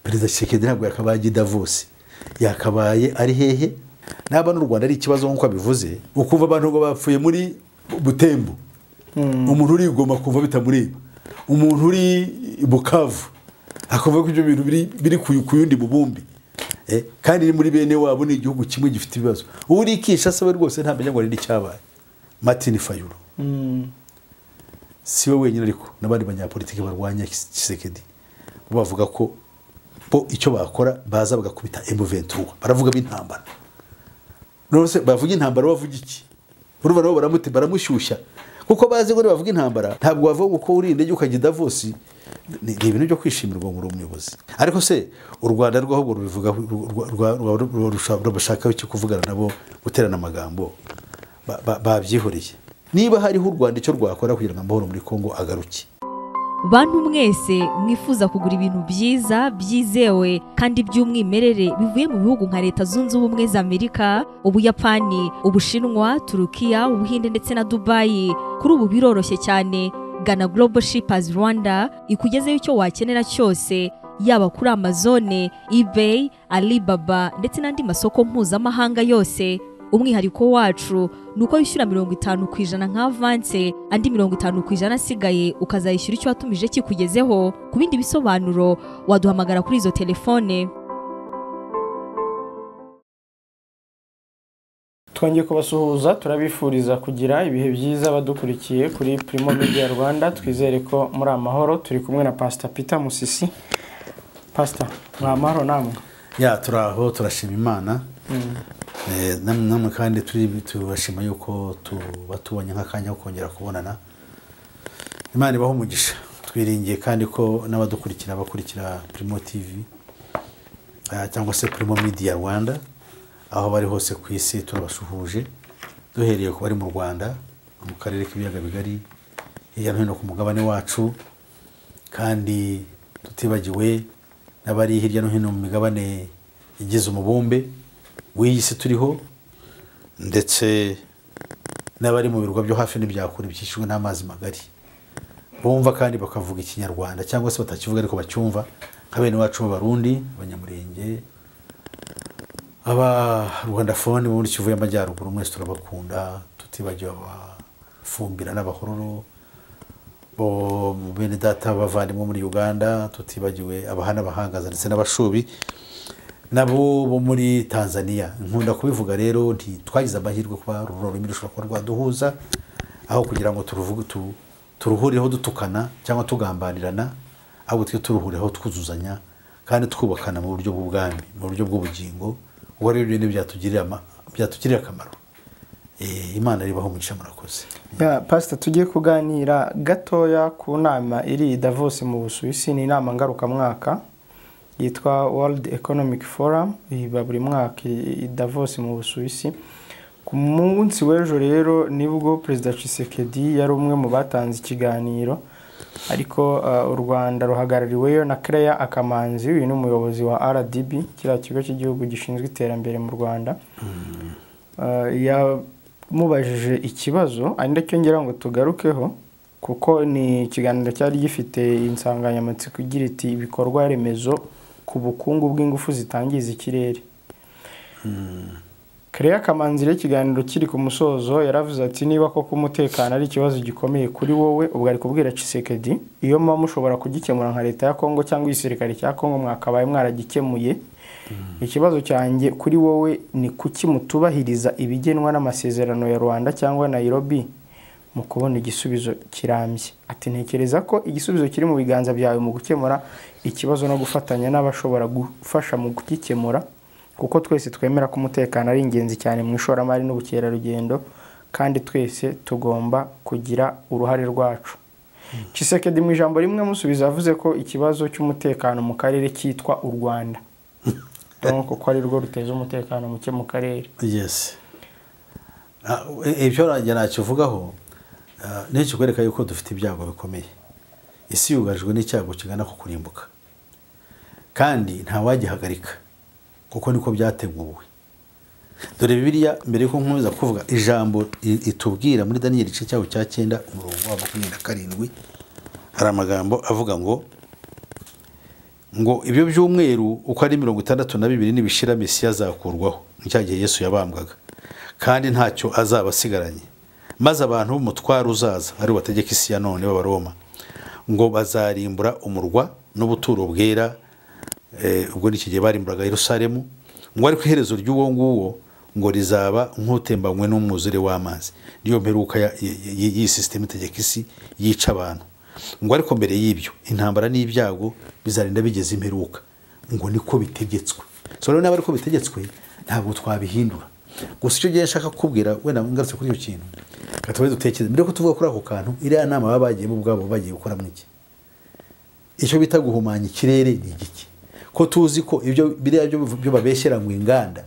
perezida kisekedi ntabwo yakabaye ajya i davose yakabaye ari hehe naba n'u rwanda ari ikibazo nk'uko abivuze ukumva abantu ngo bapfuye muri butembo umuntu uri igoma kumva bitamureba umuntu uri i bukavu akumva ko ibyo bintu biri- biri ku ku yundi bubumbi Eh, kandi ni muri bene wabo ni igihugu kimwe gifite ibibazo uri kinshasa we rwose ntamenya ngo arinde icyabaye martin fayulu si we wenyine ariko n'abandi banyapolitiki barwanya Kis- kisekedi bo bavuga ko bo icyo bakora baza bagakubita emuventura baravuga b'intambara rwose bavuga intambara bavuga iki urumva nabo baramuti baramushyushya kuko bazi ngo bavuga intambara ntabwo bavuga ko uri indege ukajya i Davos ni ni ibintu byo kwishimirwa ngo uri umuyobozi ariko se u rwanda rw'aho ngo rubivuga rubashakaho icyo kuvugana nabo guterana amagambo ba- ba- babyihoreye niba hariho u rwanda icyo rwakora kugira ngo amahoro muri congo agaruke bantu mwese mwifuza kugura ibintu byiza byizewe kandi by'umwimerere bivuye mu bihugu nka leta zunze ubumwe za amerika ubuyapani ubushinwa turukiya ubuhinde ndetse na dubayi kuri ubu biroroshye cyane gana global shippers rwanda ikugezeho icyo wakenera cyose yaba kuri amazone ebay alibaba ndetse n'andi masoko mpuzamahanga yose umwihariko wacu ni uko wishyura mirongo itanu ku ijana nka avanse andi mirongo itanu ku ijana asigaye ukazayishyura icyo watumije kikugezeho ku bindi bisobanuro waduhamagara kuri izo telefone twongeye kubasuhuza turabifuriza kugira ibihe byiza badukurikiye kuri Primo Media Rwanda twizere ko muri amahoro turi kumwe na Pastor Peter Musisi Pastor muri amahoro namwe ya turi aho turashima imana Eh, nam- namwe kandi turi- tubashima yuko tuba tubonye nk'akanya ko kongera kubonana imana ibaho umugisha twiringiye kandi ko n'abadukurikira bakurikira primo tv eh, cyangwa se primo media rwanda aho bari hose ku isi turabasuhuje duhereye ku bari mu rwanda mu karere k'ibiyaga bigari hirya no hino ku mugabane wacu kandi tutibagiwe n'abari hirya no hino mu migabane igize umubumbe w'iyi si turiho ndetse n'abari mu birwa byo hafi n'ibyakure bikikijwe n'amazi magari bumva kandi bakavuga ikinyarwanda cyangwa se batakivuga ariko bacyumva nka bene wacu b'abarundi abanyamurenge abarwandafone bo muri kivu y'amajyaruguru mwese turabakunda tutibagiwe abafumbira n'abahororo bo mu bene data bavandimwe muri uganda tutibagiwe abahana abahangaza ndetse n'abashubi nabo bo muri tanzania nkunda kubivuga rero nti twagize amahirwe kuba ruru rurimi rushobora kuba rwaduhuza aho kugira ngo turuvuge tu- turuhurireho dutukana cyangwa tugambanirana ahubwo twe turuhurireho twuzuzanya kandi twubakana mu buryo bw'ubwami mu buryo bw'ubugingo ubwo rero ibyo ni byo byatugirira ama- byatugirira akamaro Eh, imana ribaho umugisha murakoze Ya, Pastor tujye kuganira gatoya ku nama iri i Davos mu Busuwisi ni inama ngarukamwaka yitwa World Economic Forum iba buri mwaka i i Davos mu Busuwisi ku munsi w'ejo rero nibwo Perezida Tshisekedi yari umwe mu batanze ikiganiro ariko uh, u Rwanda ruhagarariweyo na Claire Akamanzi uyu ni umuyobozi wa RDB kiriya kigo cy'igihugu gishinzwe iterambere mu Rwanda Uh, yamubajije ikibazo ari nacyo ngira ngo tugarukeho kuko ni ikiganiro cyari gifite insanganyamatsiko igira iti ibikorwa remezo ku bukungu bw'ingufu zitangiza ikirere Claire Kamanzi rero ikiganiro kiri ku musozo yaravuze ati niba koko umutekano ari ikibazo gikomeye kuri wowe ubwo ari kubwira Tshisekedi iyo muba mushobora kugikemura nka leta ya Kongo cyangwa igisirikare cya Kongo mwakabaye mwaragikemuye ikibazo cyanjye kuri wowe ni kuki mutubahiriza ibigenwa n'amasezerano ya Rwanda cyangwa Nairobi mu kubona igisubizo kirambye ati ntekereza ko igisubizo kiri mu biganza byawe mu gukemura ikibazo no gufatanya n'abashobora gufasha mu kugikemura kuko twese twemera ko umutekano ari ingenzi cyane mu ishoramari n'ubukerarugendo kandi twese tugomba kugira uruhare rwacu Tshisekedi mu ijambo rimwe amusubiza yavuze ko ikibazo cy'umutekano mu karere cyitwa u Rwanda urabona ko ari rwo ruteza umutekano muke mu karere yes Ah, e- ibyo nanjye nakivugaho ah, ni ikikwereka yuko dufite ibyago bikomeye isi yugarijwe n'icyago kigana ku kurimbuka kandi ntawagihagarika kuko niko byateguwe dore bibiriya mbere yuko nkomeza kuvuga ijambo i- itubwira muri daniyeli igice cyaho cya cyenda umurongo wa makumyabiri na karindwi hari amagambo avuga ngo ngo ibyo by'umweru uko ari mirongo itandatu na bibiri nibishira mesiya azakurwaho ni cya gihe yesu yabambwaga kandi ntacyo azaba asigaranye maze abantu b'umutwaro uzaza ari bategeka isi ya none b'abaroma ngo bazarimbura umurwa n'ubuturo bwera eh, ubwo ni iki gihe barimburaga yerusalemu ngo ariko iherezo ry'uwo nguwo ngo rizaba nk'utembanywe n'umwuzure w'amazi niyo mperuka ya- y- y- y'iyi sisitemu itegeka isi yica abantu ngo ariko mbere y'ibyo intambara n'ibyago bizarinda bigeze imperuka ngo niko bitegetswe so rero niba ariko bitegetswe ntabwo twabihindura gusa icyo gihe nshaka kukubwira wenda ngarutse kuri icyo kintu reka tube dutekereze mbere yo kutuvuga kuri ako kantu iriya nama baba bagiyemo ubwabo bagiye gukoramo iki icyo bita guhumanya ikirere ni igiki ko tuzi ko ibyo biriya byo byo babeshyera mu inganda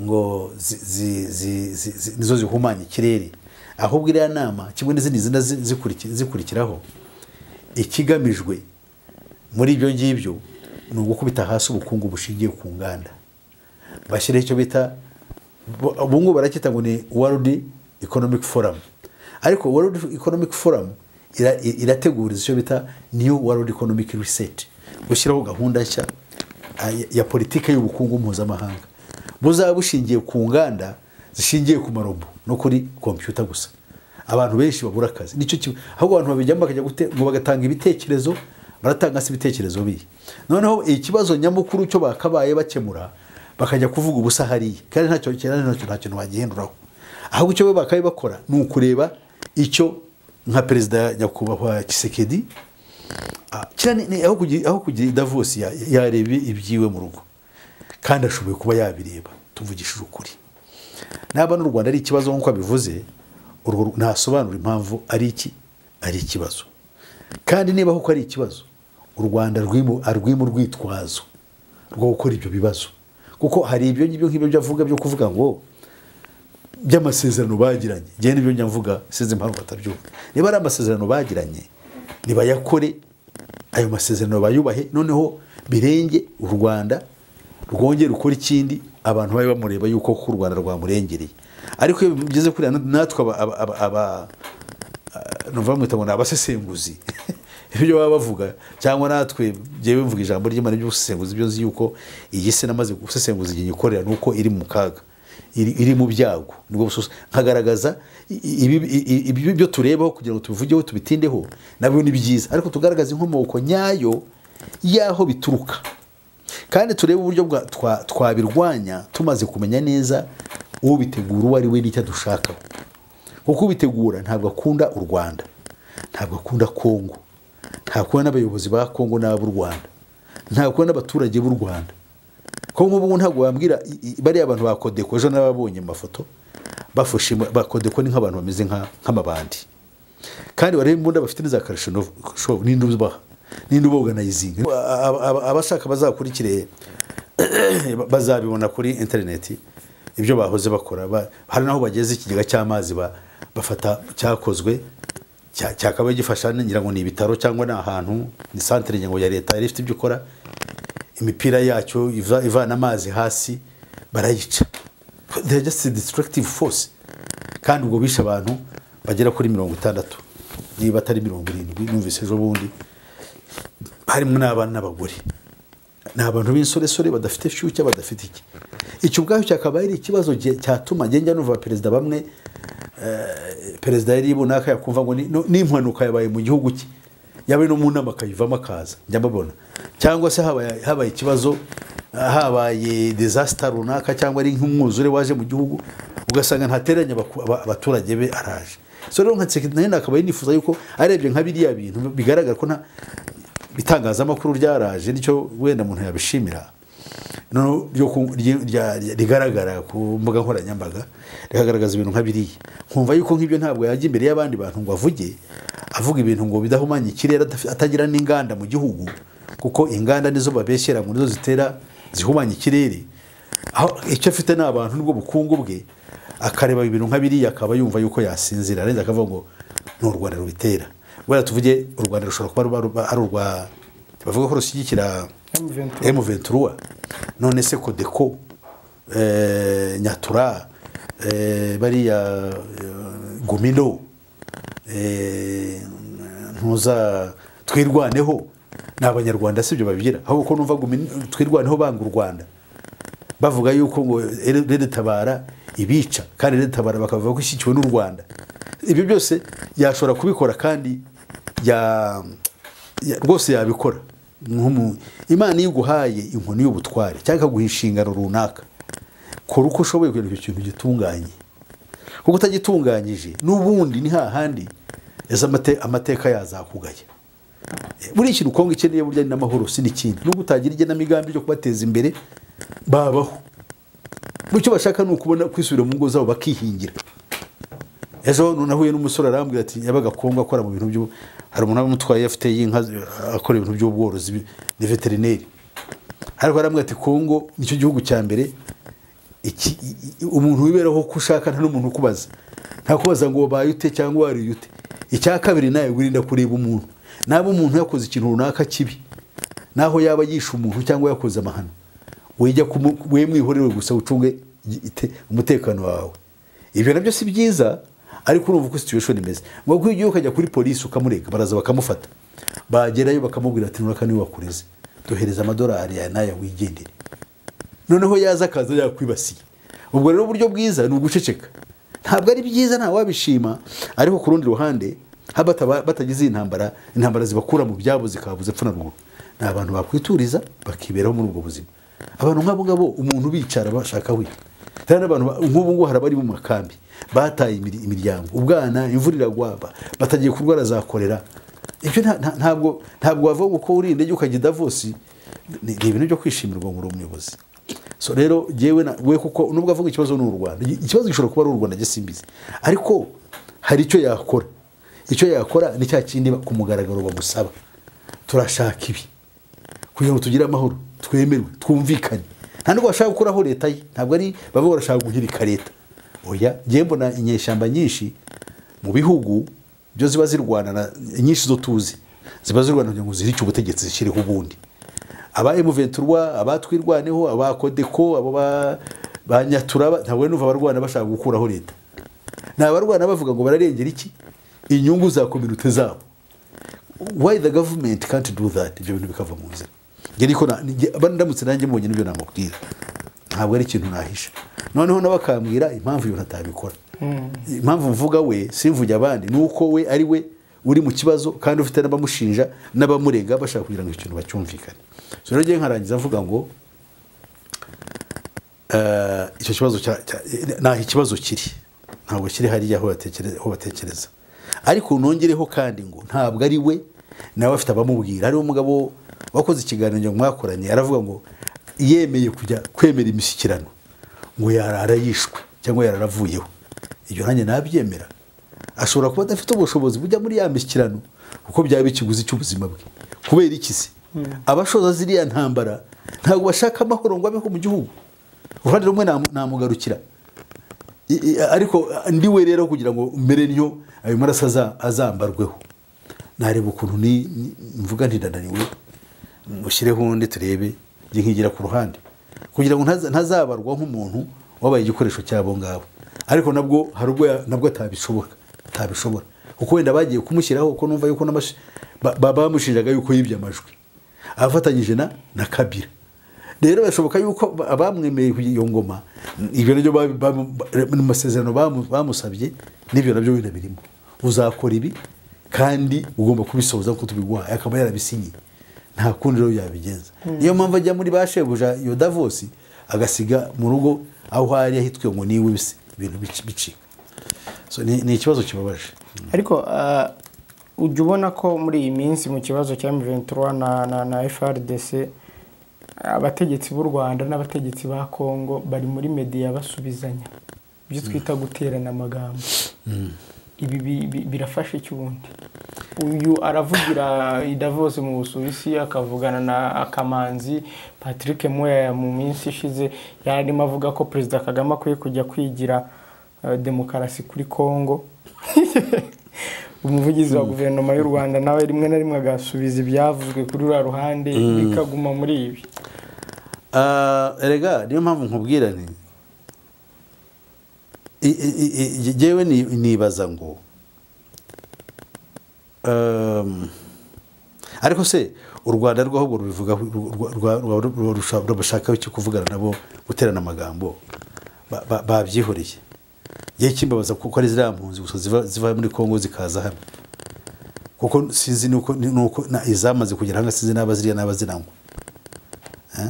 ngo zi- zi- zi- zi- zi- nizo zihumanya ikirere ahubwo iriya nama kimwe n'izindi zina zi- zikuriki- zikurikiraho ikigamijwe muri ibyo ngibyo ni ugukubita hasi ubukungu bushingiye ku nganda bashyiraho icyo bita bo- ubu ngubu baracyita ngo ni world economic forum ariko world economic forum ira- i- irategura icyo bita new world economic reset gushyiraho gahunda nshya ah, ya- ya politiki y'ubukungu mpuzamahanga buzaba bushingiye ku nganda zishingiye ku marobo no kuri kompiyuta gusa abantu benshi babura akazi nicyo kimwe ahubwo abantu babijyamo bakajya gute ngo bagatanga ibitekerezo baratanga se ibitekerezo bihe noneho ikibazo nyamukuru cyo bakabaye bakemura bakajya kuvuga ubusa hariya kandi ntacyo cyane ntacyo nta kintu bagihinduraho ahubwo icyo bo bakaye bakora ni ukureba icyo nka perezida nyakubahwa kisekedi Ah, kiriya ni- ni aho kugira aho kugira davos ya- yareba ibyiwe mu rugo kandi ashoboye kuba yabireba tuvugishije ukuri naba n'u rwanda ari ikibazo nk'uko abivuze urwo ru- ntasobanura impamvu ari iki ari ikibazo kandi niba koko ari ikibazo u rwanda rwimo arwimo urwitwazo rwo gukora ibyo bibazo kuko hari ibyo ngibyo nk'ibyo byo avuga byo kuvuga ngo by'amasezerano bagiranye njyewe nibyo njya mvuga sinzi impamvu batabyumva niba ari amasezerano bagiranye nibayakore ayo masezerano bayubahe noneho birenge u rwanda rwongere rukora ikindi abantu babe bamureba yuko koko u rwanda rwamurengereye ariko iyo bigeze kuri natwe aba- aba- aba- aba- numva bamwita ngo ni abasesenguzi ibyo baba bavuga cyangwa natwe njyewe mvuga ijambo ry'imana ry'ubusesenguzi byo nzi yuko iyi si namaze gusesenguza igihe nyikorera ni uko iri mu kaga iri iri mu byago nibwo bususa nkagaragaza i- ibi- i- i- ibyo byo turebaho kugira ngo tubivugeho tubitindeho nabyo ni byiza ariko tugaragaza inkomoko nyayo y'aho bituruka kandi turebe uburyo bwa- twa- twabirwanya tumaze kumenya neza ubitegura uwo ari we n'icyo dushakaho kuko ubitegura ntabwo akunda u rwanda ntabwo akunda kongo ntakunda n'abayobozi ba kongo n'ab'u rwanda ntakunda n'abaturage b'u rwanda ko nk'ubu ntabwo wambwira i- i- bariya bantu bakodeko ejo n'ababonye amafoto bafashe bakodeko ni nk'abantu bameze nka- nk'amabandi kandi barebe imbunda bafite n'iza karusho n'indi ubaha n'indi uboganayizing abashaka bazakurikire bazabibona kuri interineti ibyo bahoze bakora Ba- hari n'aho bageze ikigega cy'amazi ba- bafata icyakozwe cya- cyakabaye gifasha ngira ngo ni ibitaro cyangwa ni ahantu ni santere ngira ngo ya leta yari ifite ibyo ikora imipira yacyo iva- ivana amazi hasi barayica they are just a destructive force kandi ubwo bishe abantu bagera kuri mirongo itandatu niba atari mirongo irindwi numvise ejo bundi harimo n'abana n'abagore ni abantu b'insoresore badafite shyushya badafite iki icyo ubwacyo cyakaba ari ikibazo gi- cyatuma ngenda numva perezida bamwe eh, perezida yari runaka yakumva ngo ni- no- n'impanuka yabaye mu gihugu cye yabaye no mu nama akayivamo akaza njya mbabona cyangwa se habaye habaye ikibazo ah, habaye disaster runaka cyangwa ari nk'umwuzure waje mu gihugu ugasanga ntateranye abaku- aba- abaturage be araje so rero nka Tshisekedi nayo nakaba yinifuza yuko arebye nka biriya bintu bigaragara ko nta itangazamakuru ryaraje nicyo wenda umuntu yabishimira noneho ryo ku- rye- rya- rya- rigaragara ku mbuga nkoranyambaga rikagaragaza ibintu nka biriya nkumva yuko nk'ibyo ntabwo yajya imbere y'abandi bantu ngo avuge avuga ibintu ngo bidahumanye ikirere adaf- atagira n'inganda mu gihugu kuko inganda nizo babeshyera ngo nizo zitera zihumanya ikirere aho icyo afite ni abantu nibwo bukungu bwe akareba ibintu nka biriya akaba yumva yuko yasinzira arenze akavuga ngo ni u rwanda rubitera wenda tuvuge u rwanda rushobora kuba ruba- ruba ari urwa bavuga ko rushyigikira M23. M23 none se Codeco eh, Nyatura eh, bariya eh, Gumino eh, ntuza twirwaneho ni abanyarwanda sibyo babigira ahubwo ko numva twirwa niho banga u rwanda bavuga yuko ngo reretabara ibica kandi reretabara bakavuga ko ishyigikiwe n'u rwanda ibyo byose yashobora kubikora kandi ya- ya- rwose yabikora Nk'umu- imana iyo iguhaye inkoni y'ubutware cyangwa ikaguha inshingano runaka kora uko ushoboye kugira ngo icyo kintu gitunganye kuko utagitunganyije n'ubundi ni hahandi ese amate- amateka yazakugaye buriya ikintu kongo ikeneye burya ni n'amahoro si n'ikindi nubwo utagira igenamigambi ryo kubateza imbere babaho icyo bashaka ni ukubona kwisubira mu ngo zabo bakihingira ejo nahuye n'umusore arambwira ati yabaga kongo akora mu bintu byo hari umuntu wamutwaye afite y'inka akora ibintu by'ubworozi ni veterineri ariko arambwira ati kongo nicyo gihugu cya mbere iki- i- i- umuntu wiberaho uko ushaka nta n'umuntu ukubaza nta kubaza ngo wabaye ute cyangwa wariye ute icya kabiri nawe wirinda kureba umuntu naba umuntu yakoze ikintu runaka kibi naho yaba yishe umuntu cyangwa yakoze amahano wijya kumu- we mwihorere gusa ucunge igi- ite- umutekano wawe ibyo nabyo si byiza ariko urumva uko situation imeze ngo kuko igihe ukajya kuri polisi ukamurega baraza bakamufata bagerayo bakamubwira ati nuraka niwe wakureze duhereza amadolari aya n'aya wigendere noneho yaza akaza yakwibasiye ubwo rero uburyo bwiza ni uguceceka ntabwo ari byiza nta wabishima ariko ku rundi ruhande haba bataba- batagize iyi ntambara intambara zibakura mu byabo zikababuza epfo na ruguru ni abantu bakwituriza bakiberaho muri ubwo buzima abantu nk'abo ngabo umuntu ubicara bashaka we hari n'abantu ba- nk'ubu ngubu hari abari mu makambi bataye imiri- imiryango ubwana imvura iragwaba batagiye kurwara za korera ibyo nta- nta- ntabwo ntabwo wavuga ngo ko uri indege ukajya i davosi ni ni ibintu byo kwishimirwa ngo uri umuyobozi so rero yewe we kuko nubwo avuga ikibazo ni u rwanda Igi- ikibazo gishobora kuba ari u rwanda gisimbizi ariko hari icyo yakora icyo yakora ni cya kindi ba- ku mugaragaro bamusaba turashaka ibi kugira ngo tugire amahoro twemerwe twumvikane nta nubwo bashaka gukuraho leta ye ntabwo ari baba barashaka guhirika leta oya ngewe mbona inyeshyamba nyinshi mu bihugu byo ziba zirwana na- nyinshi zo tuzi ziba zirwana kugira ngo zihirike ubutegetsi zishyireho ubundi aba emuventurwa abatwirwaneho abakodeko abo ba- ba nyaturaba ntabwo numva abarwana bashaka gukuraho leta ni abarwana bavuga ngo bararengera iki inyungu za kominote zabo why the government can't do that ibyo bintu bikava mu nzira njye niko na- njye- aba ndamutse nanjye mbonye n'ibyo namubwira ntabwo ari ikintu nahisha noneho nawe akambwira impamvu ibintu atabikora impamvu mvuga we simvuge abandi ni uko we ari we uri mu kibazo kandi ufite n'abamushinja n'abamurega bashaka kugira ngo icyo kintu bacyumvikane so rero njye nkarangiza mvuga ngo Eh, icyo kibazo cya- cya- naho ikibazo kiri ntabwo kiri hariya aho batekere- aho batekereza ariko nongereho kandi ngo ntabwo ari we nawe afite abamubwira hariho umugabo wakoze ikiganiro mwakoranye aravuga ngo yemeye kujya kwemera imishyikirano ngo yarara yishwe cyangwa yarara avuyeho ibyo nanjye nabyemera ashobora kuba adafite ubushobozi bujya muri ya mishyikirano kuko byaba ikiguzi cy'ubuzima bwe kubera iki se abashoza ziriya ntambara ntabwo bashaka amahoro ngo abeho mu gihugu uruhande rumwe namu- namugarukira I- i- ariko ndi we rero kugira ngo mbere niyo ayo maraso aza- azambarweho nareba ukuntu ni ni- mvuga ntidananiwe mushyireho undi turebe njye nkigira ku ruhande kugira ngo ntaza- ntazabarwa nk'umuntu wabaye igikoresho cyabo ngabo ariko nabwo hari ubwo ya- nabwo atabishobora atabishobora kuko wenda bagiye kumushyiraho kuko numva yuko n'amashi- ba- ba- bamushinjaga yuko yibye amajwi afatanyije na na kabira rero birashoboka yuko ba- abamwemeye kuri iyo ngoma ibyo nabyo ba- ba- ba- mu masezerano bamu- bamusabye n'ibyo nabyo wenda birimo uzakora ibi kandi ugomba kubisohoza kuko tubiguhaye akaba yarabisinyiye nta kundi rero yabigenza niyo mpamvu ajya muri ba shebuja iyo davosi agasiga mu rugo aho hari ahitwe ngo niwe bise ibintu bici- bicika So, ni ni ikibazo kibabaje ariko ah, ujya ubona ko muri iyi minsi mu kibazo cya M23 na, na, na FRDC abategetsi b'u Rwanda n'abategetsi ba Kongo bari muri media basubizanya ibyo twita guterana amagambo ibi bi- bi- birafasha iki ubundi uyu aravugira i Davos mu Busuwisi akavugana na Akamanzi Patrick Moya mu minsi ishize yarimo avuga ko Perezida Kagame akwiye kujya kwigira eh, demokarasi kuri Kongo umuvugizi wa guverinoma y'u rwanda nawe rimwe na rimwe agasubiza ibyavuzwe kuri ruriya ruhande bikaguma muri ibi Ah, erega niyo mpamvu nkubwira ni i- i- i- i- jyewe ni- nibaza ngo Um, ariko se u rwanda rwo ahubwo rubivuga rubashakaho icyo kuvugana nabo guterana amagambo ba- ba- babyihoreye ngiye kimbabaza kuko ari ziriya mpunzi gusa ziva- ziva muri kongo zikaza hamwe kuko sinzi nuko nuko na- izamaze kugera hano sinzi n'aba ziriya n'aba zinanywa Eh?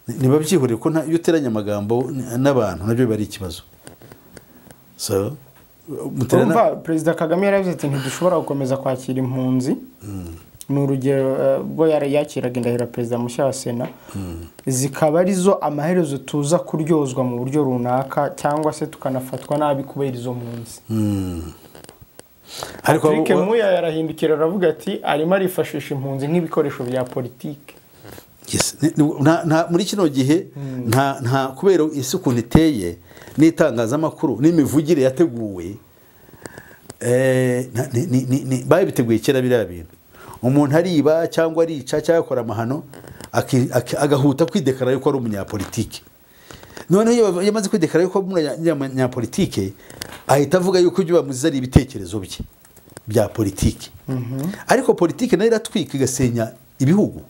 Ni- niba byihoreye ko nta- iyo uteranye amagambo n- n'abantu nabyo biba ari ikibazo so muterana urumva perezida kagame yaravuze ati ntidushobora gukomeza kwakira impunzi ni urugero eh, ubwo yari yakiraga indahiro perezida mushya wa sena zikaba arizo amaherezo tuza kuryozwa mu buryo runaka cyangwa se tukanafatwa nabi kubera izo mpunzi ariko Patrick abo- Muya yarahindukira aravuga ati arimo arifashisha impunzi nk'ibikoresho bya politiki Yes. Ni- ni- nta- nta- muri kino gihe nta nta kubera isi ukuntu iteye n'itangazamakuru n'imivugire yateguwe eh, nta- ni- ni- ni- ni- babiteguye kera biriya bintu umuntu ariba cyangwa arica cyangwa akora amahano aki- aki- agahuta kwidekara yuko ari umunyapolitike noneho iyo bava- iyo amaze kwidekara yuko ari umunyapolitike ahita avuga yuko ibyo bamuziza ari ibitekerezo bye bya politiki ariko politiki nayo iratwika igasenya ibihugu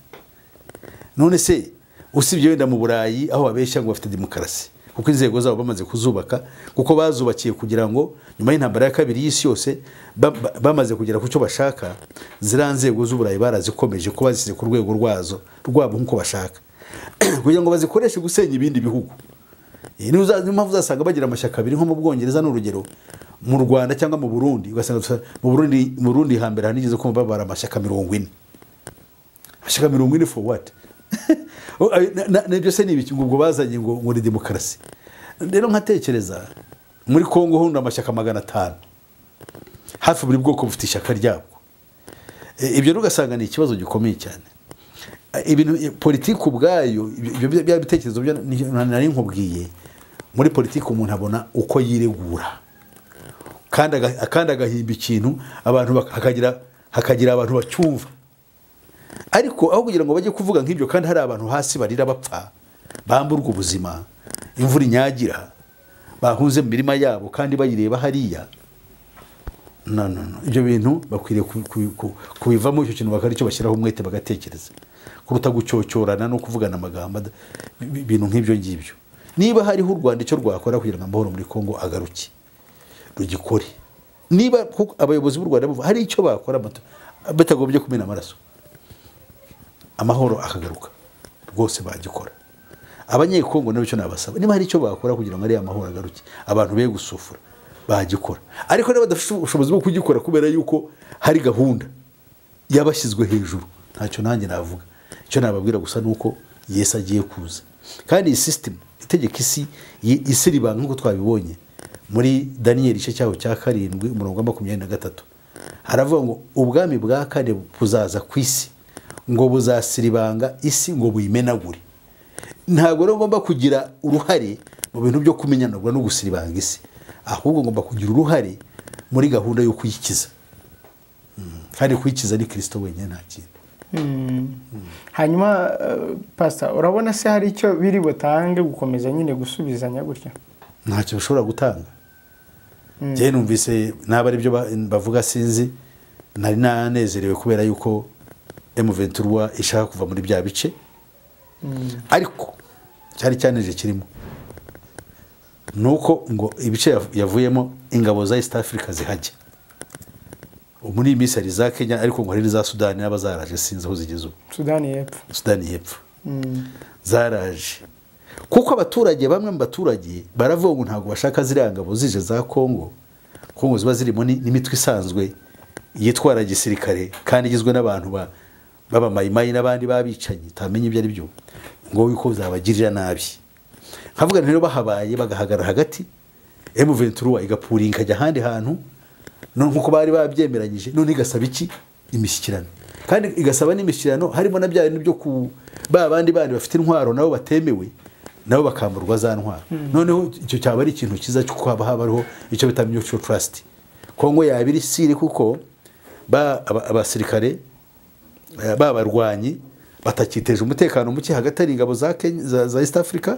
none se usibye wenda mu burayi aho babeshya ngo bafite demokarasi kuko inzego zabo bamaze kuzubaka kuko bazubakiye kugira ngo nyuma y'intambara ya kabiri y'isi yose ba- ba- bamaze kugera ku cyo bashaka ziriya nzego z'uburayi barazikomeje ko bazishyize ku rwego rwazo rwabo nk'uko bashaka kugira ngo bazikoreshe gusenya ibindi bihugu iyi niyo uza- niyo mpamvu uzasanga bagira amashyaka abiri nko mu bwongereza ni urugero mu rwanda cyangwa mu burundi ugasanga dusa- mu burundi mu burundi hambere hanigeze kumva babara amashyaka mirongo ine amashyaka mirongo ine for what Oh, ayo- na- na- nabyo se ni ibiki ngo ubwo bazanye ngo ngo ni demokarasi rero nkatekereza muri kongo hundi amashyaka magana atanu hafi buri bwoko bufite ishyaka ryabwo E, ibyo rero ugasanga ni ikibazo gikomeye cyane E, ibintu e, politiki ubwayo ibyo bya- bya bitekerezo byo ni- nari nkubwiye muri politiki umuntu abona uko yiregura kandi aga- kandi agahimba ikintu abantu bak- hakagira hakagira abantu bacyumva ariko aho kugira ngo bajye kuvuga nk'ibyo kandi hari abantu hasi barira bapfa bamburwa ubuzima imvura inyagira bahunze mu mirima yabo kandi bayireba hariya no, no, no. ibyo bintu bakwiriye ku- ku- ku- kubivamo icyo kintu bakora icyo bashyiraho umwete bagatekereza kuruta gucyocyorana no kuvugana amagambo ada- bi- ibintu nk'ibyo ngibyo niba hariho u rwanda icyo rwakora kugira ngo amahoro muri kongo agaruke rugikore niba kuko abayobozi b'u rwanda bavuga hari icyo bakora bata- batagombye kumena amaraso amahoro akagaruka rwose bagikora abanyekongo nabyo icyo nabasaba niba hari icyo bakora kugira ngo ariya mahoro agaruke abantu be gusufura bagikora ariko niba badafite ubushobozi bwo kugikora kubera yuko hari gahunda yabashyizwe hejuru ntacyo nanjye navuga icyo nababwira gusa ni uko yesu agiye kuza kandi iyi sisitemu itegeka isi yi- isi ribanga nk'uko twabibonye muri daniyeli igice cyaho cya karindwi umurongo wa makumyabiri na gatatu haravuga ngo ubwami bwa kane buzaza ku isi ngo buzasiribanga isi ngo buyimenagure ntabwo rero ngomba kugira uruhare mu bintu byo kumenyanurwa no gusiribanga isi ahubwo ngomba kugira uruhare muri gahunda yo kuyikiza Mm. kandi kuyikiza ni kirisito wenyine nta kintu hanyuma pasita urabona se hari icyo biri butange gukomeza nyine gusubizanya gutya ntacyo bashobora gutanga njyewe numvise naba ari byo bavuga sinzi nari nanezerewe kubera yuko emuventurwa ishaka kuva muri bya bice ariko cyari cyaneje kirimo ni uko ngo ibice yav- yavuyemo ingabo za east africa zihajya Ubu muri iyi minsi hari iza kenya ariko ngo hari n'iza sudani n'aba zaraje sinzi aho zigeze ubu sudani y'epfo sudani y'epfo zaraje kuko abaturage bamwe mu baturage baravuga ngo ntabwo bashaka ziriya ngabo zije za kongo kongo ziba zirimo ni- n'imitwe isanzwe yitwara gisirikare kandi igizwe n'abantu ba- b'abamayimayi n'abandi b'abicanyi utamenya ibyo ari byo ngo yuko zabagirira nabi nkavuga nti rero bahabaye bagahagarara hagati emuventura igapura ikajya ahandi hantu none nkuko bari babyemeranyije none igasaba iki imishyikirano kandi igasaba n'imishyikirano harimo na bya bintu byo ku ba bandi bandi bafite intwaro nabo batemewe nabo bakamburwa za ntwaro noneho icyo cyaba ari ikintu cyiza cyo kuba haba hariho icyo bita mutual trust kongo yaba iri siri kuko ba- aba- abasirikare eh, babarwanyi batakiteje umutekano muke hagati hari ingabo za Kenya- za- za east africa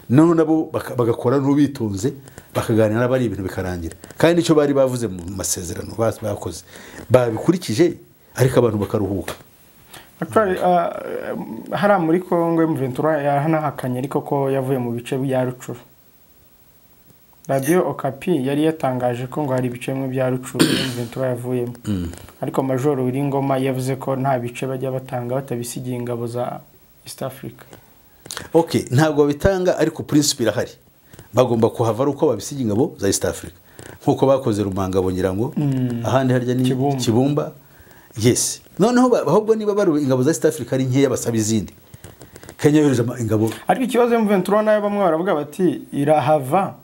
noneho nabo baka- bagakora n'ubitonze bakaganira n'abari ibintu bikarangira kandi icyo bari bavuze mu masezerano bas- bakoze babikurikije ariko abantu bakaruhuka Actually, uh, hariya muri congo muventura yahanahakanye ariko ko yavuye mu bice bya rucuru radiyo okapi yari yatangaje ko ngo hari ibice bimwe bya rucuru muventura yavuyemo ariko majoro Ngoma yavuze ko nta bice bajya batanga batabisigiye ingabo za east africa ok ntabwo bitanga ariko purinsipi irahari bagomba kuhava ari uko babisiga ingabo za east africa nk'uko bakoze rumanga bongera ngo ahandi harya ni Kibumba. kibumba yesi noneho ba- ahubwo niba bari ingabo za east africa ari nkeya basaba izindi kenya yohereje ama- ingabo ariko ikibazo muventura nayo bamwe baravuga bati irahava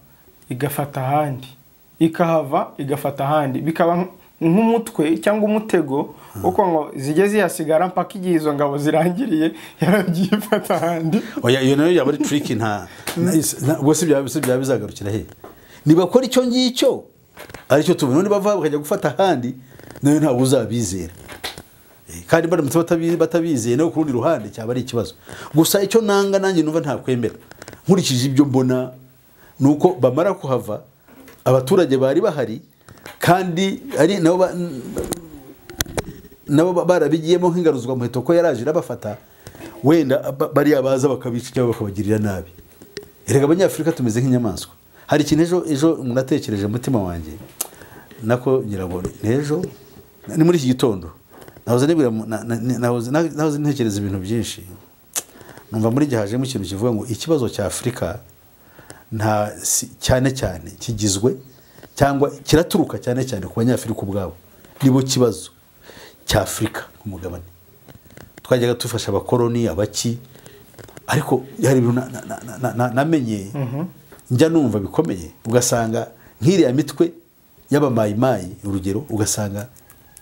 igafata ahandi ikahava igafata ahandi bikaba nk- nk'umutwe cyangwa umutego uko ngo zijye zihasigara mpaka igihe izo ngabo zirangiriye yaragiye ifata ahandi oya iyo nayo yaba ari turiki nta na- na- ubwo si byaba si byaba bizagarukira he nibakora icyo ngicyo aricyo tubona none bava bakajya gufata ahandi nayo ntabwo uzabizera Eh, kandi baramutse batabi- batabizeye nawe ku rundi ruhande cyaba ari ikibazo gusa icyo nanga nanjye numva ntakwemera nkurikije ibyo mbona ni uko bamara kuhava abaturage bari bahari kandi ari nabo ba- nabo ba- barabigiyemo nk'ingaruzwa muheto ko yaraje irabafata wenda ba- bariya baza bakabica cyangwa bakabagirira nabi erega abanyafurika tumeze nk'inyamaswa hari ikintu ejo ejo munatekereje mu mutima wanjye nako ngira ngo ni ejo ni muri iki gitondo nahoze nibwira mu- na- na- na- nahoze- na- nahoze ntekereza ibintu byinshi numva muri gihe hajemo ikintu kivuga ngo ikibazo cya afurika nta si- cyane cyane kigizwe cyangwa kiraturuka cyane cyane ku banyafurika ubwabo nibo kibazo cy'afurika ku mugabane twajyaga dufasha abakoroni abaki ariko hari ibintu na- na- na- na- na- namenye njya numva bikomeye ugasanga nk'iriya mitwe y'abamayimayi urugero ugasanga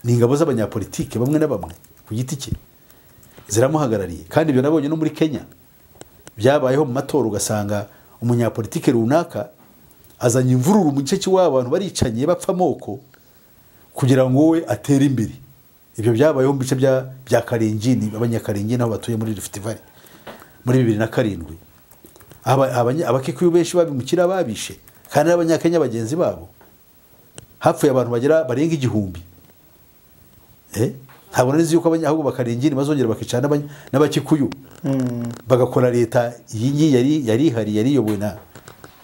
ni ingabo z'abanyapolitike bamwe na bamwe ku giti cye ziramuhagarariye kandi ibyo nabonye no muri kenya byabayeho mu matora ugasanga umunyapolitike runaka azanye imvururu mu gice cy'iwabo abantu baricanye bapfa amoko kugira ngo wowe atere imbere ibyo byabayeho mu bice bya bya karingini abanyakaringi n'aho batuye muri rifuti vare muri bibiri na karindwi Aba- abanya- abakikuyu benshi babimukira babishe kandi n'abanyakenya bagenzi babo hapfuye abantu bagera barenga igihumbi Eh? ntabwo nari nzi yuko abanya- ahubwo bakaringini bazongera bakicara n'abanya- n'abakikuyu bagakora leta iyi ngiyi yari yari ihari yari iyobowe na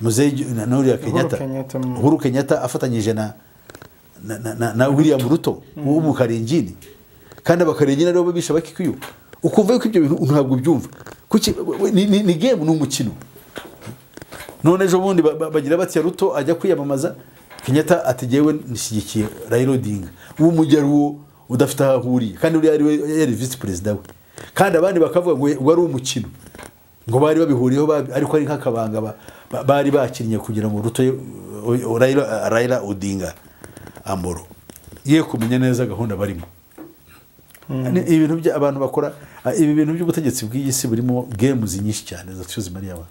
muzehe Ju- na na uriya kenyatta Kenyatta, mm. uhuru kenyatta afatanyije na na, na, na, na william ruto wo mu karingini kandi abakarengini aribo babisha abakikuyu ukumva yuko ibyo bintu ntabwo ubyumva kuki we- ni, ni, ni game ni umukino none ejo bundi ba- ba- bagira batya ruto ajya kwiyamamaza kenyatta ati jyewe nishyigikiye raila odinga uwo mujyi ari uwo udafite aho ahuriye kandi uriya ari we yari visi perezida we kandi abandi bakavuga ngo we- wari umukino ngo bari babihuriyeho babi- ariko ari nk'akabanga ba- ba- bari bakinnye kugira ngo ruto ye- o- o- raila Raila odinga amoro ye kumenya neza gahunda barimo Ni ibintu bya abantu bakora ah, ibi bintu by'ubutegetsi bw'iyi si burimo games nyinshi cyane zatyo zimariye abantu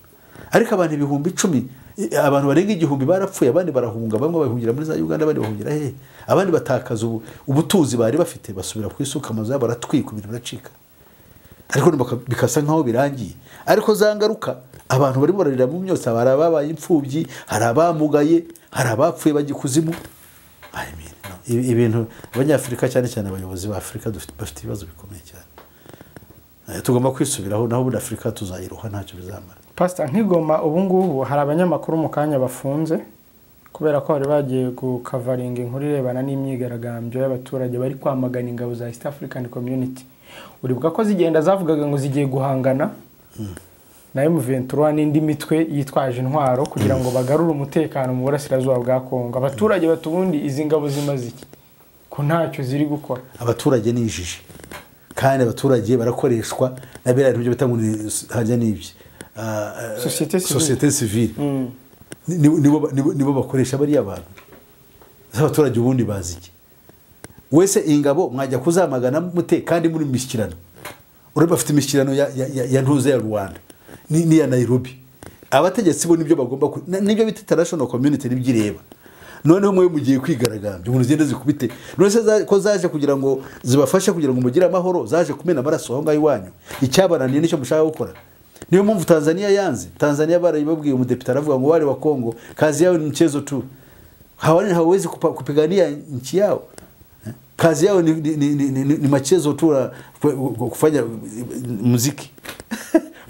ariko abantu ibihumbi icumi i- abantu barenga igihumbi barapfuye abandi barahunga bamwe bahungira muri za uganda abandi bahungira hehe abandi batakaza ubu- ubutunzi bari bafite basubira ku isuka amazu yabo aratwika ibintu biracika ariko ni baka- bikasa nk'aho birangiye ariko za ngaruka abantu barimo bararira mu myotsi hari ababaye imfubyi hari abamugaye hari abapfuye bajya ikuzimu I mean, no. Ibi- ibintu abanyafurika cyane cyane abayobozi ba afurika dufite- bafite ibibazo bikomeye cyane Eh, tugomba kwisubiraho naho ubundi afurika tuzayiruha ntacyo bizamara pasita nk'igoma ubu ngubu hari abanyamakuru mu kanya bafunze kubera ko bari bagiye kukavaringa inkuru irebana n'imyigaragambyo y'abaturage bari kwamagana ingabo za east african community uribuka ko zigenda zavugaga ngo zigiye guhangana na M23 n'indi mitwe yitwaje intwaro kugira ngo bagarure umutekano mu burasirazuba bwa Kongo abaturage bati ubundi izi ngabo zimaze iki ko ntacyo ziri gukora abaturage ni injiji kandi abaturage barakoreshwa na biriya bintu byo bita ngo ni hajya n'ibyo Ah, Société civile. société civile Ni- ni- nibo nibo- nibo bakoresha bariya bantu Ese abaturage ubundi bazi iki wese ingabo mwajya kuzamagana mute kandi muri mu mishyikirano urabona bafite imishyikirano ya, ya, ya, ya ntuze ya rwanda ni- n'iya nairobi abategetsi bo nibyo bagomba ku- na- nibyo bita international community nibyo ireba noneho mwe mugiye kwigaragambya umuntu zigenda zikubite none se za- ko zaje kugira ngo zibafashe kugira ngo mugire amahoro zaje kumena amaraso aho ngaho iwanyu icyabananiye nicyo mushaka gukora niyo mpamvu tanzania yanze tanzania barabibabwiye umudepite aravuga ngo wale wa kongo kazi yao ni mchezo tu hawani hawawezi kupa- kupigania nchi yao Eh? kazi yao ni, ni, ni, ni, ni, ni machezo tu ya ku- ku- kufanya muziki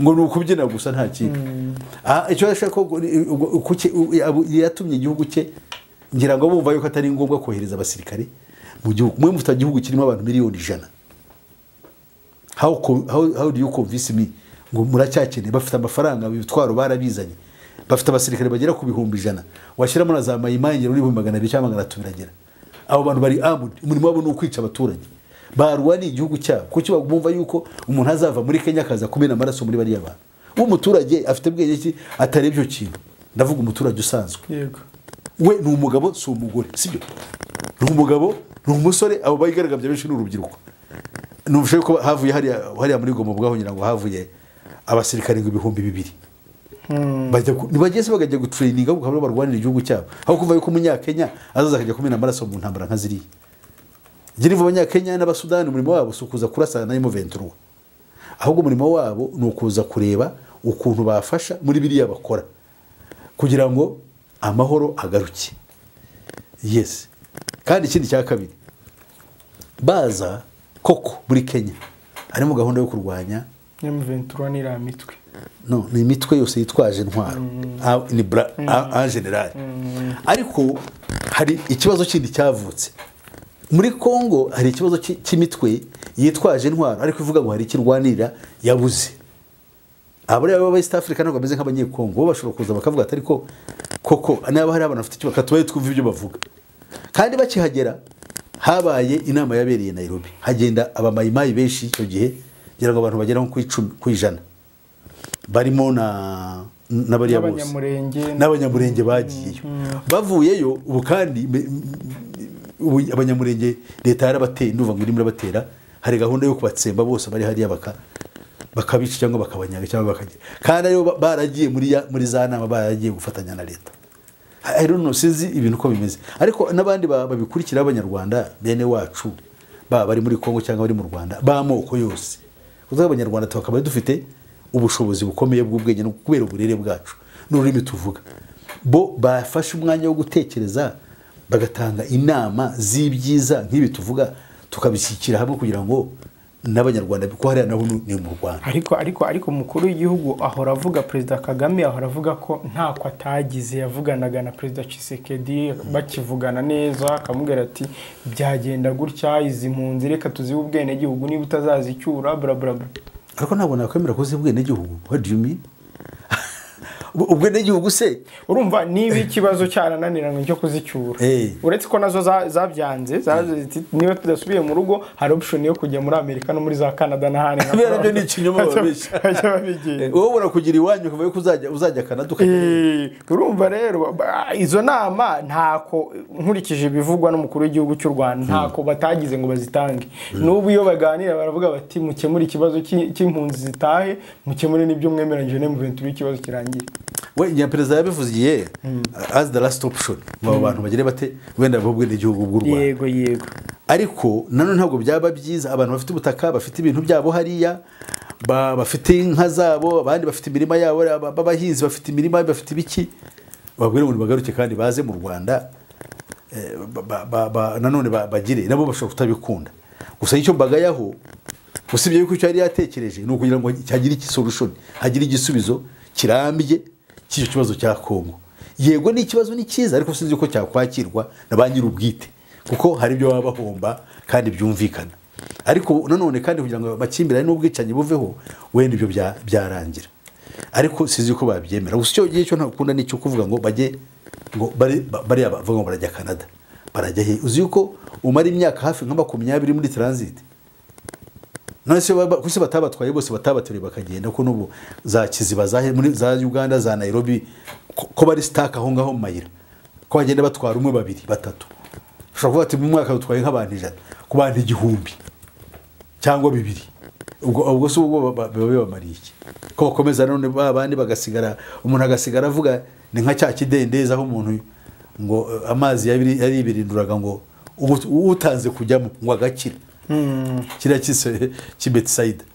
ngo ni ukubyina gusa nta kindi Ah, icyo ashaka ko ugu- kuki- u- yabu- yatumye igihugu cye ngira ngo bumva yuko atari ngombwa kohereza abasirikare mu gihugu mwe mufite igihugu kirimo abantu miliyoni ijana how, co- how, how do you convince me ngo muracyakeneye bafite amafaranga ibitwaro barabizanye bafite abasirikare bagera ku bihumbi ijana washyiramo na za mayimangiro n'ibihumbi magana abiri cyangwa magana atatu biragera abo bantu bari armed umurimo wabo ni ukwica abaturage barwa ni igihugu cyabo kuki bumva yuko umuntu azava muri kenya akaza kumena amaraso muri bariya bantu umuturage afite bwenge ki atarebye icyo kintu ndavuga umuturage usanzwe yego we ni umugabo si umugore sibyo ni umugabo ni umusore abo bayigaragambya benshi ni urubyiruko numvise ko havuye hariya hariya muri goma bwahongira ngo havuye abasirikare ngo ibihumbi bibiri bajya ku- ntibageze bagajya gutreyininga kuko aribo barwanira igihugu cyabo aho kuva yuko umunyakenya azaza akajya kumena amaraso mu ntambara nka ziriya ngiriva abanyakenya n'abasudani umurimo wabo si ukuza kurasana na imuventurwa ahubwo umurimo wabo ni ukuza kureba ukuntu bafasha muri biriya bakora kugira ngo amahoro agaruke yes kandi ikindi cya kabiri baza koko muri kenya harimo gahunda yo kurwanya nyamuventura n'iriya mitwe no ni imitwe yose yitwaje intwaro Ah, ni bra en general ariko hari ikibazo kindi cyavutse muri congo hari ikibazo cy- cy'imitwe yitwaje intwaro ariko ivuga ngo hari ikirwanirira yabuze abariya baba East Africa ntabwo bameze nk'abanyekongo bo bashobora kuza bakavuga ati ariko koko niba hari abantu bafite icyo bakatubaye twumva ibyo bavuga kandi bakihagera habaye inama yabereye Nairobi hagenda abamayimayi benshi icyo gihe ngira ngo abantu bagera nko ku icumi ku ijana barimo na n'abariya bose n'abanyamurenge n'abanyamurenge bagiyeyo bavuyeyo ubu kandi me- ubu abanyamurenge leta yarabateye ndumva ngo irimo irabatera hari gahunda yo kubatsemba bose bari hariya baka bakabica cyangwa bakabanyaga cyangwa bakagira kandi aribo ba- baragiye muri ya- muri za nama baragiye gufatanya na leta I- I don't know, sinzi ibintu uko bimeze ariko n'abandi ba- babikurikira b'abanyarwanda bene wacu baba bari muri kongo cyangwa bari mu rwanda b'amoko yose kuko abanyarwanda tukaba dufite ubushobozi bukomeye bw'ubwenge no kubera uburere bwacu n'ururimi tuvuga bo bafashe umwanya wo gutekereza bagatanga inama z'ibyiza nk'ibi tuvuga tukabishyikira hamwe kugira ngo n'abanyarwanda kuko hariya naho ni mu rwanda ariko ariko ariko umukuru w'igihugu ahora avuga perezida kagame ahora avuga ko ntako atagize yavuganaga na perezida Tshisekedi bakivugana neza akamubwira ati byagenda gutya izi mpunzi reka tuzibe ubwenegihugu niba utazazicyura bla bla bla ariko ntabwo nakwemera ko uzi ubwenegihugu what do you mean Ubwo- ubwenegihugu se urumva niba ikibazo cyarananiranye cyo kuzicyura Eh. uretse ko nazo za- zabyanze zaravuze ziti, niba tudasubiye mu rugo hari option yo kujya muri amerika no muri za canada n'ahandi nka Biriya nabyo ni Florida." ikinyoma babeshya. Bajya babigenza. Eh, wowe urakugira iwanyu ukavuga ko uzajya uzajya Canada ukajya Eh, urumva rero ba- izo nama ntako nkurikije ibivugwa n'umukuru w'igihugu cy'u rwanda ntako batagize ngo bazitange n'ubu iyo baganira baravuga bati mukemure ikibazo cy'i- cy'impunzi zitahe mukemure n'ibyo mwemeranyije ne muventura ikibazo kirangiye we nyaperezida yabivuze igihe as the last option ngo abo bantu bagire bate wenda bo ubwenegihugu bw'u rwanda yego yego ariko nanone ntabwo byaba byiza abantu bafite ubutaka bafite ibintu byabo hariya ba- bafite inka zabo abandi bafite imirima yabo aba- b'abahinzi bafite imirima bafite ibiki babwire ngo bagaruke kandi baze mu rwanda eh, ba- ba- ba- nanone ba- bagire nabo bashobora kutabikunda gusa icyo mbagayaho usibye yuko icyo yari yatekereje ni ukugira ngo hagire igisolution hagire igisubizo kirambye cy'icyo kibazo cya kongo yego ni ikibazo ni cyiza ariko sinzi uko cyakwakirwa na ba nyir'ubwite kuko hari ibyo baba bahomba kandi byumvikana ariko nanone kandi kugira ngo amakimbirane n'ubwicanyi buveho wenda ibyo bya- byarangira ariko sinzi ko babyemera gusa icyo gihe cyo ntakunda ni icyo kuvuga ngo bajye ngo bari- ba- bariya bavuga ngo barajya canada barajya he uzi yuko umara imyaka hafi nka makumyabiri muri transit none se baba- kuki batabatwaye bose batabateruye bakagenda ko n'ubu za kiziba za, he- muri- za uganda za nairobi ko, ko bari sitaka aho ngaho mu mayira ko bagenda batwara umwe babiri batatu ushobora kuvuga ati mu mwaka dutwaye nk'abantu ijana ku bantu igihumbi cyangwa bibiri ubwo ubwo se ubwo ba- ba- biba bibamariye iki ko bakomeza none ba bandi bagasigara umuntu agasigara avuga ni nka cya kidendezi aho umuntu ngo eh, amazi yabiri- yaribirinduraga ngo ubu- utanze kujyamo ngo agakira kiriya kise cy'ibetisayida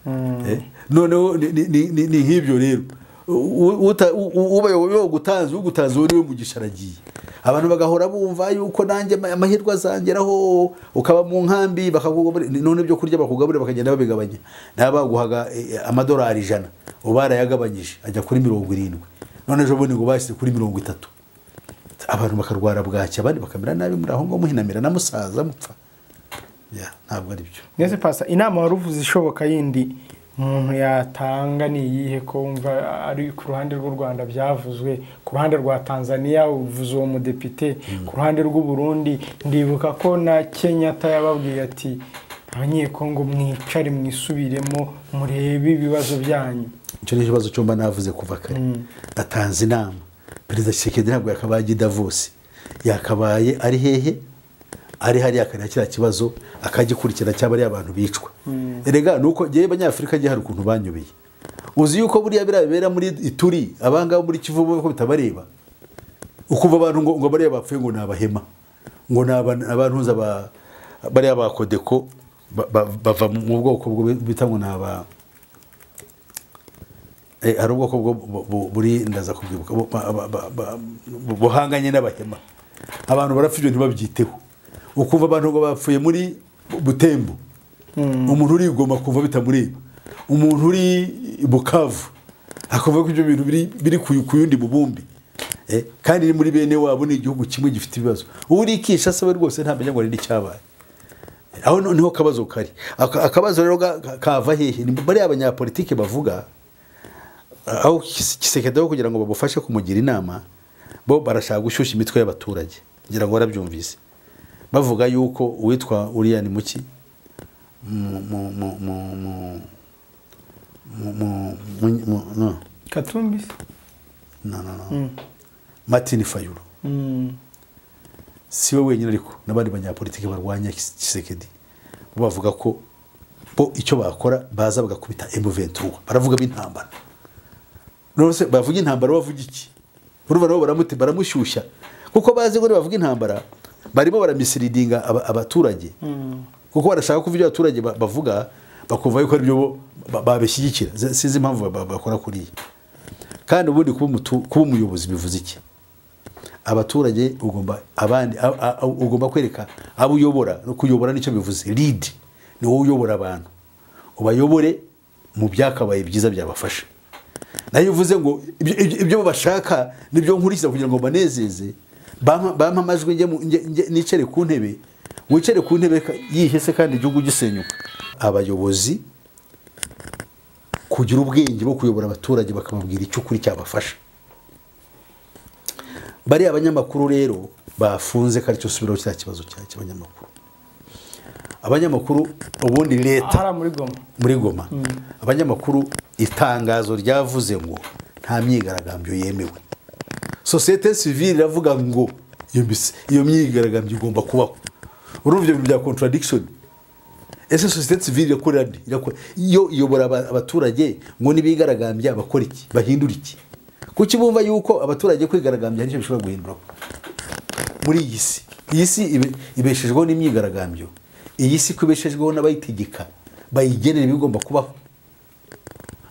noneho ni- ni- ni ni- ni nk'ibyo rero ubayoboye ugutanze ugutanze wowe niwe mugisha aragiye abantu bagahora bumva yuko nanjye ama- amahirwe azangeraho ukaba mu nkambi bakakugaburira none ibyo kurya bakugaburira bakagenda babigabanya nawe baguhaga eh, amadolari ijana ubu barayagabanyije ajya kuri mirongo irindwi none ejo bundi ngo bashyize kuri mirongo itatu abantu bakarwara bwacya abandi bakamera nabi muri aho ngaho muhinamira na musaza mupfa Ya, ntabwo ari byo mwese pasa inama wari uvuze ishoboka yindi umuntu yatanga ni iyihe ko wumva ari ku ruhande rw'u rwanda byavuzwe ku ruhande rwa tanzania uvuze uwo mudepite ku ruhande rw'uburundi ndibuka ko na kenyatta yababwiye ati abanyekongo mwicare mwisubiremo murebe ibibazo byanyu icyo ni ikibazo cyumba navuze kuva kare atanze inama perezida kisekedi ntabwo yakabaye ajya i davos yakabaye ari hehe ari hariya akareba kiriya kibazo akagikurikirana cyangwa ari abantu bicwa erega ni uko ngewe abanyafurika ngewe hari ukuntu banyobeye uzi yuko buriya biriya bibera muri ituri abangaba muri kivu bo ko bitabareba ukumva abantu ngo ngo bariya bapfuye ngo ni abahema ngo ni aba- abantuza ba- bariya ba kodeko ba- ba- bava mu bwoko bwo bita ngo ni aba Eh, hari ubwoko bwo bu- bu- buri ndaza kubwibuka bu- ba- ba- ba- ba- bu- buhanganye n'abahema abantu barapfa ibyo ntibabyiteho ukumva abantu ngo bapfuye muri Bu- butembo umuntu uri i Goma kumva bitamureba umuntu uri i bukavu akumva ko ibyo bintu biri biri ku ku yundi bubumbi Eh, kandi ni muri bene wabo ni igihugu kimwe gifite ibibazo uri i Kinshasa we rwose ntamenya ngo hari n'icyabaye aho no- niho akabazo kari Aka- akabazo rero ga- ka- kava hehe ni bariya abanyapolitike bavuga aho kisekedeho kugira ngo babufashe kumugira inama bo barashaka gushyushya imitwe y'abaturage ngira ngo warabyumvise bavuga yuko uwitwa uriya ni muki Mu- mu- mu- mu- mu- mu- mu- mu- mu- no, katumbi no, no, no. martin fayulu si we wenyine ariko n'abandi banyapolitiki barwanya Kis- kisekedi bo bavuga ko bo icyo bakora baza bagakubita M23 baravuga b'intambara rwose bavuga intambara bavuga iki urumva nabo baramuti baramushyushya kuko bazi ngo bavuga intambara barimo baramisiridiga aba- abaturage kuko barashaka kuva ibyo abaturage ba- bavuga bakumva yuko aribyo bo ba- babishyigikira Z- sinzi impamvu ba- ba- bakora kuriya kandi ubundi kuba umutu- kuba umuyobozi bivuze iki abaturage ugomba abandi a- a- a- ugomba kwereka abo uyobora no kuyobora nicyo bivuze lead ni wowe uyobora abantu ubayobore mu byakabaye byiza byabafasha nayo uvuze ngo ibyo- ibyo ibyo bashaka nibyo nkurikiza kugira ngo mbanezeze bampa bampa amajwi njye mu- njye- njye- nicare ku ntebe wicare ku ntebe ka- yihe se kandi igihugu gisenyuka abayobozi kugira ubwenge bwo kuyobora abaturage bakababwira icyo ukuri cyabafasha bariya abanyamakuru rero bafunze kandi cyo subiraho cya kibazo cya- cy'abanyamakuru abanyamakuru ubundi leta ahari muri goma muri goma abanyamakuru itangazo ryavuze ngo nta myigaragambyo yemewe sosiyete sivire iravuga ngo iyo mbise- iyo myigaragambyo igomba kubaho urumva ibyo bintu bya contradiction ese sosiyete sivire irakora nde Irakora- iyo iyobora aba- abaturage ngo nibigaragambya bakora iki bahindura iki kuki bumva yuko abaturage kwigaragambya nicyo bishobora guhinduraho muri iyi si iyi si ibe- ibeshejweho n'imyigaragambyo iyi si ko ibeshejweho n'abayitegeka bayigenera ibigomba kubaho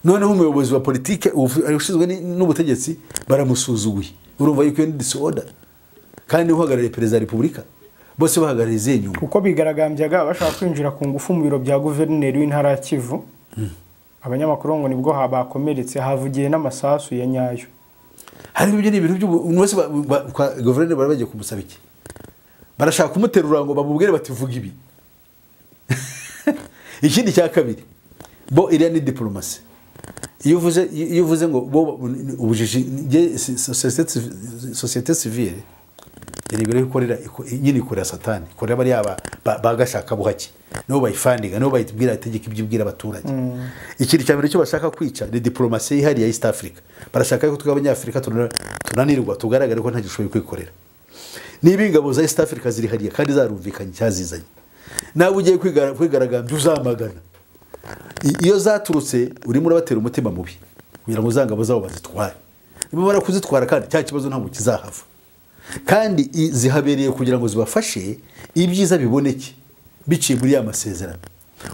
noneho umuyobozi wa politike ubu- ushinzwe ni- n'ubutegetsi baramusuzuguye urumva yuko iyo ni disorder kandi niwe uhagarariye perezida wa repubulika bose bahagarariye izihe nyungu kuko bigaragambyaga bashaka kwinjira ku ngufu mu biro bya guverineri w'intara ya kivu abanyamakuru ngo nibwo ha- bakomeretse havugiye n'amasasu ya nyayo hari ibyo ni ibintu by'ubu- umuntu wese ba- ba- kwa- guverineri bari bagiye kumusaba iki barashaka kumuterura ngo bamubwire bati vuga ibi ikindi cya kabiri bo iriya ni diporomasi iyo uvuze iyo uvuze ngo bo ubujiji njye si- sosiyete sivi- sosiyete sivire yari ibiro ikorera iko- nyine ikorera satani ikorera bariya ba- ba- ba gashaka buhake nibo bayifandinga nibo bayibwira itegeka ibyo ibwira abaturage ikintu cya mbere cyo bashaka kwica ni diporomasi yihariye ya east africa barashaka yuko twe abanyafurika tuna- tunanirwa tugaragare ko nta gishoboye kwikorera niba ingabo za east africa ziri hariya kandi zarumvikanye cyazizanye nawe ugiye kwigara- kwigaragambya uzamagana I- iyo zaturutse urimo urabatera umutima mubi kugira ngo za ngabo zabo bazitware nibamara kuzitwara kandi cya kibazo ntabwo kizahava kandi i- zihabereye kugira ngo zibafashe ibyiza biboneke biciye muri ya masezerano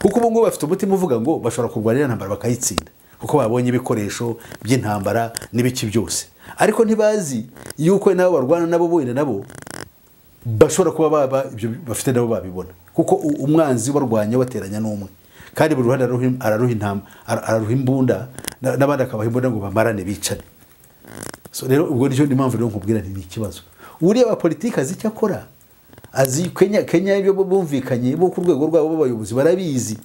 kuko ubu ngubu bafite umutima uvuga ngo bashobora kurwanira intambara bakayitsinda kuko babonye ibikoresho by'intambara n'ibiki byose ariko ntibazi yuko nabo barwana nabo bonyine nabo bashobora kuba baba ibyo bafite nabo babibona kuko u- umwanzi barwanya bateranya n'umwe kandi buri ruhande araruha- araruha intama ara- araruha imbunda na- n'abandi akabaha imbunda ngo bamarane bicane so rero ubwo nicyo ni mpamvu rero nkubwira nti ni ikibazo uriya wa politiki azi icyo akora azi kenya kenya ibyo bumvikanye bo ku rwego rwabo b'abayobozi barabizi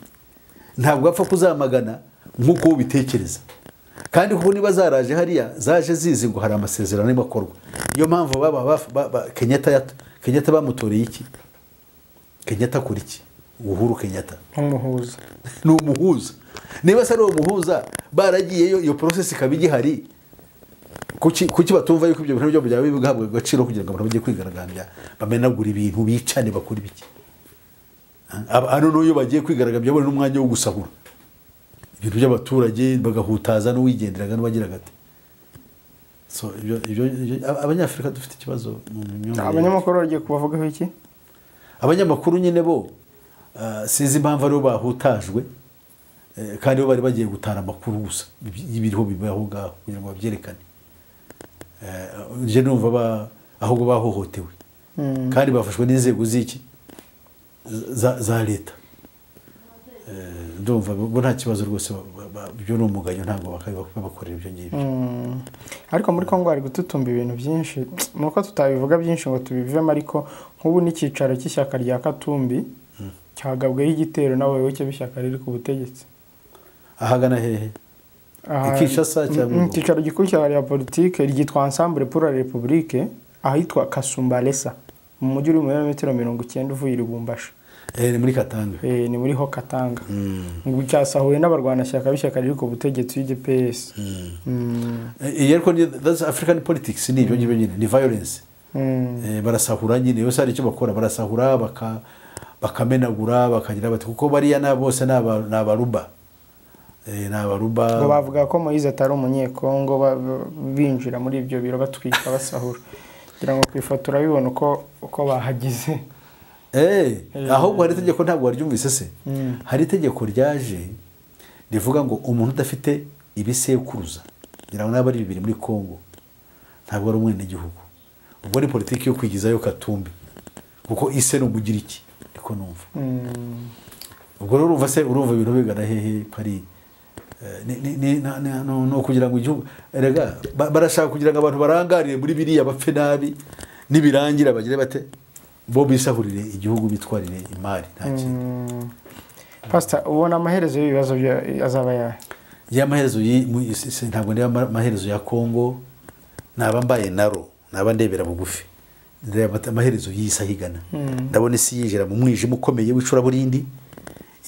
ntabwo apfa kuzamagana nk'uko wowe ubitekereza kandi kuko niba zaraje hariya zaje zizi ngo hari amasezerano arimo akorwa niyo mpamvu baba baf- ba- ba- kenyata yat- kenyata bamutoreye iki kenyata akora iki uhuru kenyata nk'umuhuza ni umuhuza niba se ari uwo muhuza baragiyeyo iyo porosesi ikaba igihari kuki kuki batumva yuko ibyo bintu byabo byaba bihabwa agaciro kugira ngo abantu bajye kwigaragambya bamenagura ibintu bicane bakora ibiki Aba- hano n'uyo bagiye kwigaragambya babona n'umwanya wo gusahura ibintu by'abaturage bagahutaza n'uwigenderaga n'uwagiraga ati So, ibyo- ibyo- ibyo- Aba- abanyafurika dufite ikibazo mu myumvire abanyamakuru bagiye kubavugaho iki abanyamakuru nyine bo ah, sinzi impamvu aribo bahutajwe eh, kandi bo bari bagiye gutara amakuru gusa ibi- y'ibiriho bibaho ngaho kugira ngo babyerekane Eh, nje numva ba- ahubwo bahohotewe Mm. kandi bafashwe n'inzego z'iki za- za leta Eh, ndumva bo nta kibazo rwose ba- ba- ba- byo ni umugayo ntabwo bakabiba- babakorera ibyo ngibyo Mm. ariko muri congo hari gututumba ibintu byinshi ni uko tutabivuga byinshi ngo tubivemo ariko nk'ubu n'icyicaro cy'ishyaka rya katumbi cyagabweho igitero n'abayoboke b'ishyaka riri ku butegetsi ahagana hehe Aha- I Kinshasa cyangwa Mm, i Goma? icyicaro gikuru cya rya politike ryitwa ensemble pour la république ahitwa kasumbalesa mu mujyi uri mu birometero mirongo icyenda uvuye i lubumbashi Eh, ni muri katanga Eh, ni muri ho katanga Mm, ngo cyasahuye n'abarwanashyaka b'ishyaka riri ku butegetsi w'igps mm. iyi ariko ni that's african politics ni ibyo ngibyo nyine ni violence Eh, barasahura nyine bose hari icyo bakora barasahura baka- bakamenagura bakagira bati kuko bariya na bose ni aba- ni abaruba Eh, ni ngo abaruba bavuga ko moyize atari umunyekongo ba- ba- binjira muri ibyo biro batwika basahura kugira ngo ku ifoto urabibona uko uko bahagize Eh, ahubwo hari itegeko ntabwo waryumvise se hari itegeko ryaje rivuga ngo umuntu udafite ibisekuruza ngira ngo n'aba ari bibiri muri congo ntabwo ari umwenegihugu ubwo ni politiki yo kwigizayo katumbi kuko ise ni umugiriki ariko numva Mm. ubwo rero urumva se urumva ibintu bigana hehe ko ari eh, ni- ni- ni- na- na- no- no kugira ngo igihugu erega ba- barashaka kugira ngo abantu barangariye muri biriya bapfe nabi nibirangira bagire bate bo bisahurire igihugu bitwarire imari nta kintu Mm. pasita ubona amaherezo y'ibibazo bya- azaba yayo ya maherezo yi- mu- si- si- ntabwo ndeba ama- amaherezo ya kongo naba mbaye naro naba ndebera bugufi ndeba mat- amaherezo y'isi ahigana ndabona isi yinjira mu mwijima ukomeye w'icuraburindi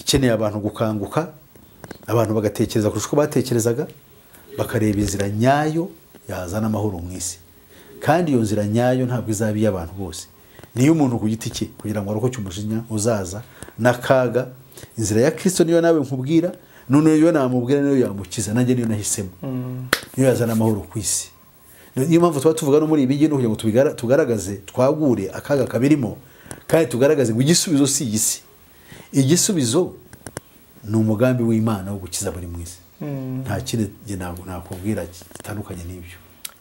ikeneye abantu gukanguka abantu bagatekereza kurusha uko batekerezaga bakareba inzira nyayo yazana amahoro mu isi kandi iyo nzira nyayo ntabwo izaba iy'abantu bose niyo umuntu ku giti cye kugira ngo arokoke umujinya uzaza n'akaga inzira ya kirisito niyo nawe nkubwira noneho iyo namubwira niyo yamukiza nanjye niyo nahisemo niyo yazana amahoro ku isi niyo mpamvu tuba tuvuga no muri ibi ngibi ni ukugira ngo tubigara- tugaragaze twagure akaga kabirimo kandi tugaragaze ngo igisubizo si iyi si igisubizo ni umugambi w'imana wo gukiza buri mwese nta kindi njye ntabwo nakubwira gitandukanye n'ibyo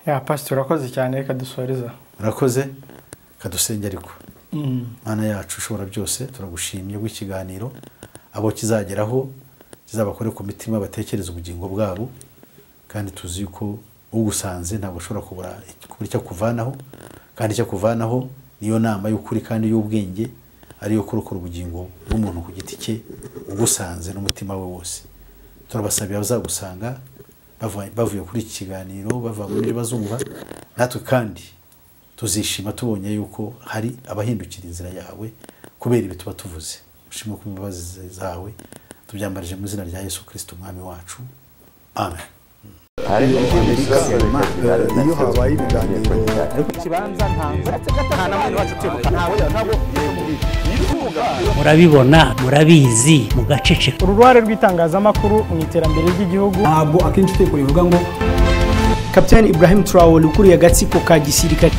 ya pasita urakoze cyane reka dusoreza murakoze kadusenge ariko mana yacu ushobora byose turagushimye rw'ikiganiro abo kizageraho kizabakore ku mitima batekereze ubugingo bwabo kandi tuzi ko ugusanze ntabwo ashobora kubura kubura icyo akuvanaho kandi icyo akuvanaho niyo nama y'ukuri kandi y'ubwenge ariyo kurokora ubugingo bw'umuntu ku giti cye ugusanze n'umutima we wose turabasabira abazagusanga bava- bavuye kuri iki kiganiro bava muri byo bazumva natwe kandi tuzishima tubonye yuko hari abahindukira inzira yawe kubera ibi tuba tuvuze ushimwe ku mbabazi zawe tubyambarije mu izina rya yesu kirisito umwami wacu amen ariko amerika iyo habaye ibiganiro murabibona murabizi mugaceceka uruhare rw'itangazamakuru mu iterambere ry'igihugu ntabwo akenshi itegeko rivuga ngo kapitani ibrahim traore ukuriye agatsiko ka gisirikare